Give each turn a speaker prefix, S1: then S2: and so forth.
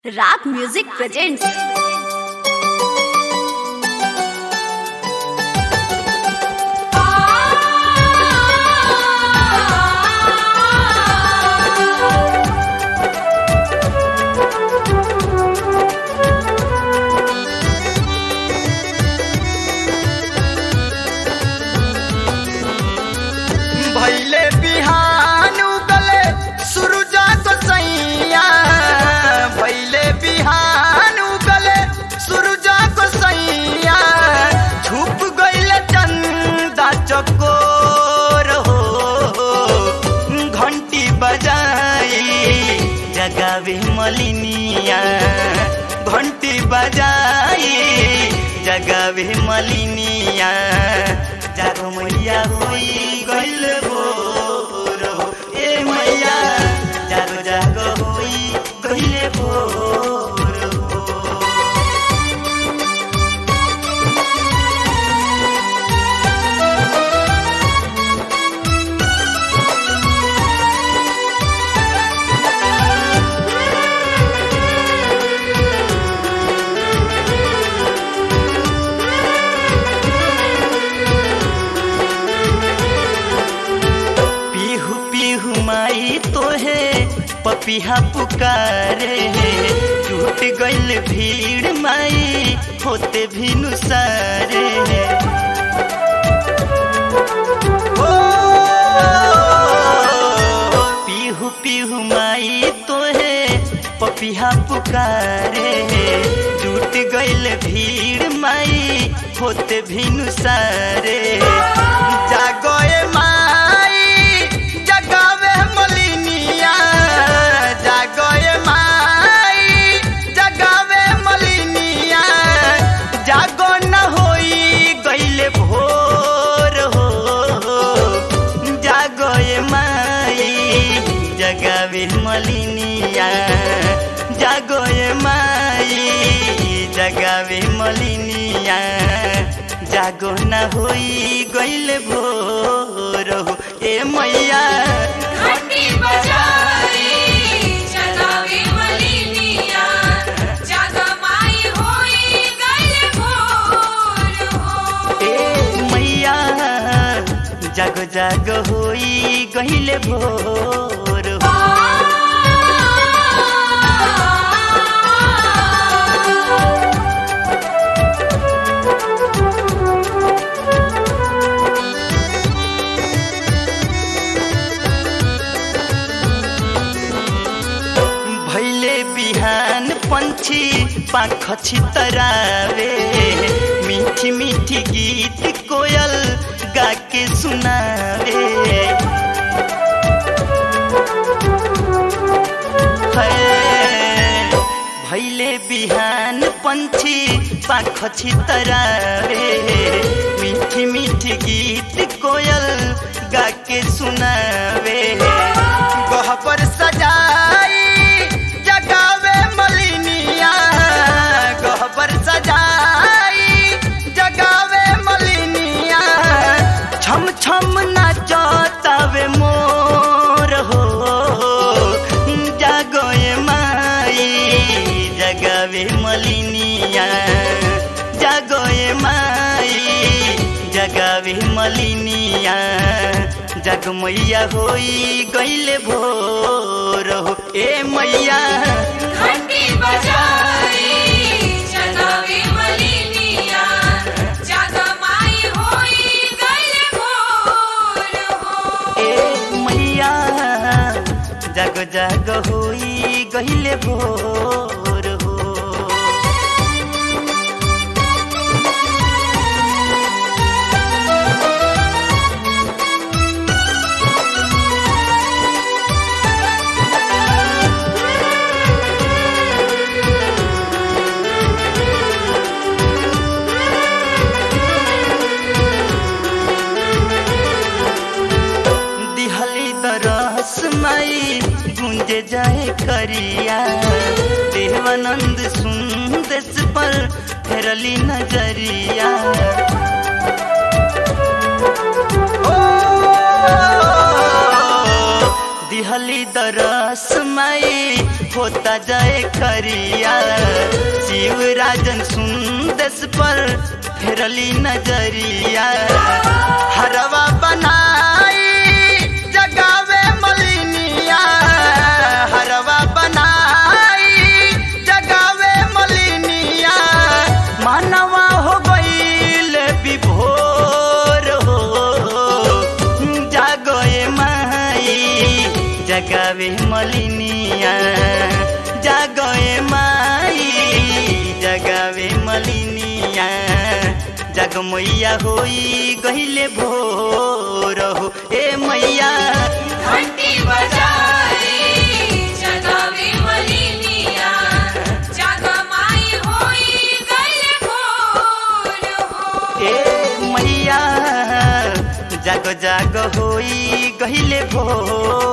S1: राग music presents
S2: भैले बिहान उगले सुरुजा गोसैया भैले बिहान उगले सुरुजा गोसैया छुप गइले चंदा चकोर हो घंटी बजाई जगावे मलिनिया घंटी बजाई जगावे मलिनिया जागो मैया होई गइल भोर हो ए मैया जागो जागो होई गइल भोर हो पीहू पीहू माई तोहे पपिहा पुकारे टूट गइल भीड़ माई होते भी नुसारे ओ, पीहू पीहू माई तोहे पपिहा पुकारे टूट गइल भीड़ माई होते भी नुसारे जागोए माई जगावे मलिनिया जागोए माई जगावे मलिनिया जागो न होई गइले भोर हो जागोए माई जगावे मलिनिया जागोए माई जगावे मलिनिया जागो न होई गइले भोर हो ए मैया
S3: घंटी बजाई जगावे मलिनिया जागा माई होई गइल भोर हो
S2: ए मैया जागो जागो होई गइले भोर हो भैले बिहान पंछी पाख छितरावे मीठी मीठी गीत कोयल गा के सुनावे है, भैले बिहान पंछी पाख छितरावे मीठी मीठी गीत कोयल गा के सुनावे गह पर सजाई जगावे मलिनिया गह पर सजाई जगावे मलिनिया छम छम नाचतावे मोर हो जागोए माई जगावे मलिनिया जागोए माई जगावे मलिनिया जग मैया होई गइले भोर हो ए मैया
S3: घंटी बजाई जगावे मलिनिया जागा माई होई गइल भोर हो
S2: ए मैया जग जग होई गइले भोर हो दिहली दरस माई गुंजे जाए करिया देवानंद सुंदेश पर फेरली नजरिया ओ, दिहली दरस माई होता जाए करिया शिव राजन सुंदस पर फेरली नजरिया हरवा बनाई जगावे मलिनिया हरवा बनाई जगावे मलिनिया मानवा हो गईल विभोर हो जागोए माई जगावे मलिनिया जागोए माई जगावे मलिनिया जग मैया होई गहिले भोर हो ए मैया
S3: घंटी बजाई जगावे मलिनिया जगमाई होई गइल भोर हो
S2: ए मैया जाग जाग होई गहिले भोर